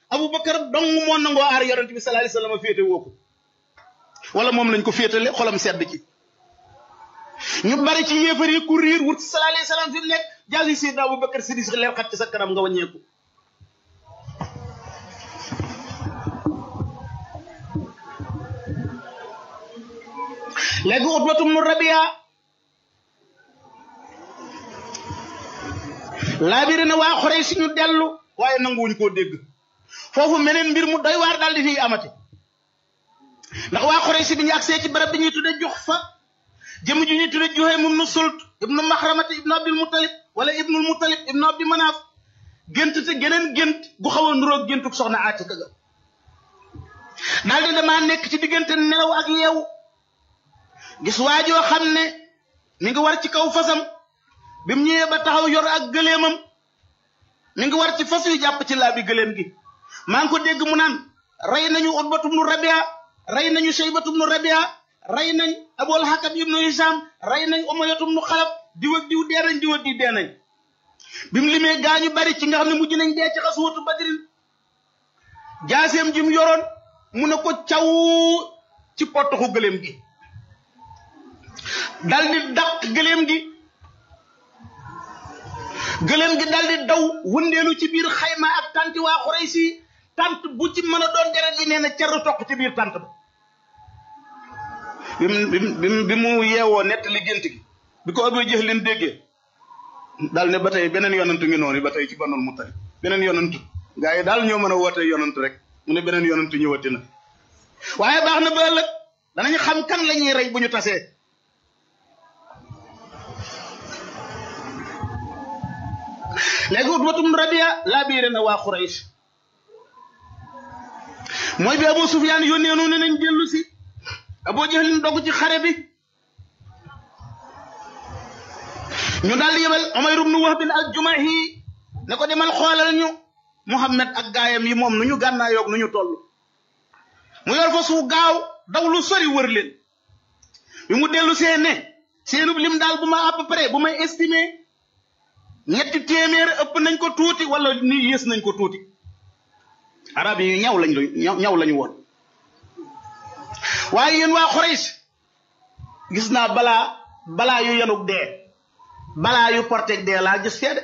Abubakar dong moo nangoo aar yonent bi sallallahu alayhi wasallam féete woo ko wala moom lañ ko féetale xolam sedd ci ñu bari ci yéefar yi ku riir wut sallallahu alayhi wasallam fi mu nekk jaasi Seydina Abubakar Siddiq leer xat ci sa kanam nga wàññeeku léegi Utbatum nu Rabia laabiri na waa Xuraysh ñu dellu waaye nanguwuñ koo dégg foofu meneen mbir mu doy waar daal di fiy amati ndax waa Xuraysh bi ñu agsee ci barab bi ñuy tudde jox fa jëm ju ñuy tudde Juhaym ibnu Sult ibnu Maxramata ibnu Abdul Muttalib wala ibnul Muttalib ibnu Abdi Manaaf gént te geneen gént gu xaw a nuroog géntuk soxna Aatika ga daal di damaa nekk ci diggante nelaw ak yeewu gis waajoo xam ne mi ngi war ci kaw fasam bi mu ñëwee ba taxaw yor ak gëleemam mi ngi war ci fas yu jàpp ci laa bi gëleem gi maa ngi ko dégg mu naan rey nañu Utbatum nu Rabia rey nañu Shaybatum nu Rabia rey nañ Abul Hakam ibnu Hisham rey nañ Umayyatum nu Xalaf diw ak diw dee nañ diw ak diw dee nañ bi mu limee gaañu bari ci nga xam ne mujj nañ dee ci xaswatu Badrin jaaseem ji mu yoroon mu ne ko caw ci potoxu gëleem gi dal di dàq gëleem gi gëleem gi dal di daw wëndeelu ci biir xayma ak tanti waa Xuraysi tant bu ci mën a doon deret yi nee na cer toq ci biir tant ba bi mu bi mu yeewoo nett li gént gi bi ko Abu Jahl leen déggee daal ne ba tey beneen yonantu ngi noonu ba tey ci Banul Muttalib beneen yonantu gaa yi daal ñoo mën a woote yonantu rek mu ne beneen yonantu ñëwati na waaye baax na ba ëllëg danañ xam kan la ñuy rey bu ñu tasee léegi Utbatum Rabia laa biire na waa Quraysh mooy bi Abu Sufyaan yónnee noonu nañ dellu si Abu Jahlin dogg ci xare bi ñu daal di yebal Umayr ibn Wahb al-Jumahi ne ko demal xoolal ñu Muhammad ak gaayam yi moom nu ñu gànnaayoog nu ñu toll mu yor fa su gaaw daw lu sori wër leen bi mu dellu see ne seenub lim daal bu ma à peu près bu may estimer ñetti téeméer ëpp nañ ko tuuti wala ni yées nañ ko tuuti arab yi ñaw lañ ñaw lañu woon waaye yéen waa Quraysh gis naa balaa balaa yu yanug dee balaa yu porteg dee laa gis fee de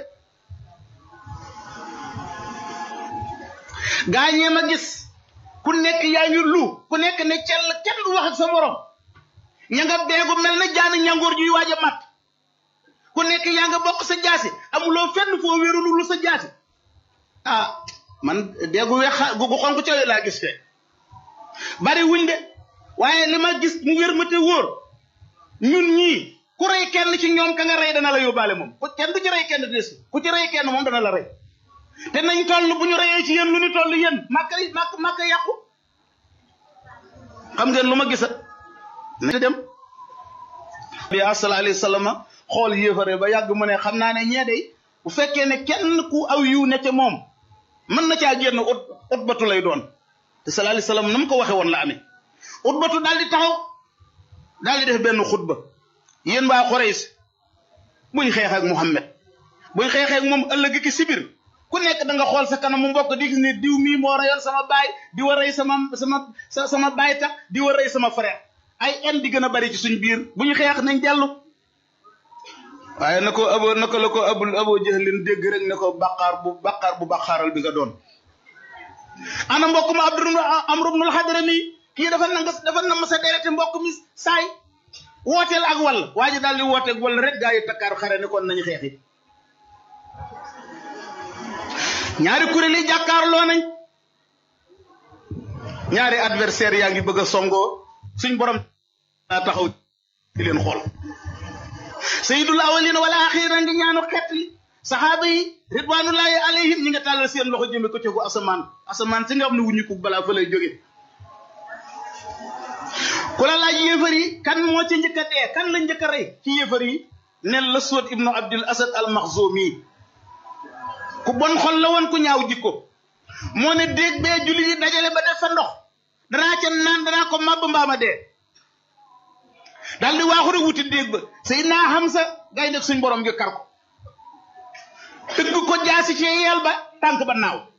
gaañee ma gis ku nekk yaa ngi lu ku nekk ne cell kenn du wax ak sa morom ña nga beegu mel na jaani ñangoor juy waaj a mat ku nekk yaa nga bokk sa jaasi amuloo fenn foo wéerulu lu sa jaasi ah man deegu weex gu xonk cawe laa gis fee bari wuñ de waaye li ma gis mu wér ma te wóor ñun ñii ku rey kenn ci ñoom ka nga rey dana la yóbbaale moom ku kenn du ci rey kenn des ku ci rey kenn moom dana la rey te nañ toll bu ñu reyee ci yéen lu ñu toll yéen màkka màkk màkka yàqu xam ngeen lu ma gisa na dem bi sallallahu alayhi wa sallam xool yéefare ba yàgg mu ne xam naa ne ñee day bu fekkee ne kenn ku aw yiw ne ca moom mën na caa génn ut utbatu lay doon te sallallahu alayhi wa sallam na mu ko waxe woon la amee utbatu daal di taxaw daal di def benn xutba yéen waa Quraysh buñ xeex ak Muhammad buñ xeexee ak moom ëllëg ki sibir ku nekk da nga xool sa kanam mu mbokk di gis ne diw mii moo reyoon sama baay di war rey sama sama sama baay tax di war rey sama frère ay en di gën a bari ci suñ biir bu ñu xeex nañ dellu waaye na ko abo na ko la ko abul abo jëlin dégg rek ne ko baqaar bu baqaar bu baqaaral bi nga doon ana mbokk ma abdu amru ibnul hadrami kii dafa nanga dafa nam sa derete mbokk mi saay wooteel ak wall waa ji daal di wooteeg wall rek gaa yi takkaar xare ne kon nañu xeexi ñaari kuréel yi jàkkaarloo nañ ñaari adversaire yaa ngi bëgg a songoo suñ borom daa taxaw di leen xool sayyidul awwalina wal axira ngi ñaanu xeet li saxaaba yi ridwanullahi alayhim ñi nga tàllal seen loxo jëme ko cegu asamaan asamaan si nga xam ne wuñu ko balaa fa lay jóge ku la laaj yéefar yi kan moo ci njëkk a dee kan la njëkk a rey ci yéefar yi nel la Suwad ibnu Abdul Asad al Maxzumi ku bon xol la woon ku ñaaw jikko moo ne déeg bee julli yi dajale ba def fa ndox danaa ca naan danaa ko màbb mbaama dee daal di waaxu rek wuti déeg ba Seydina Hamza gay def suñ borom gi kar ko tëgg ko jaasi ci yeel ba tànk ba naaw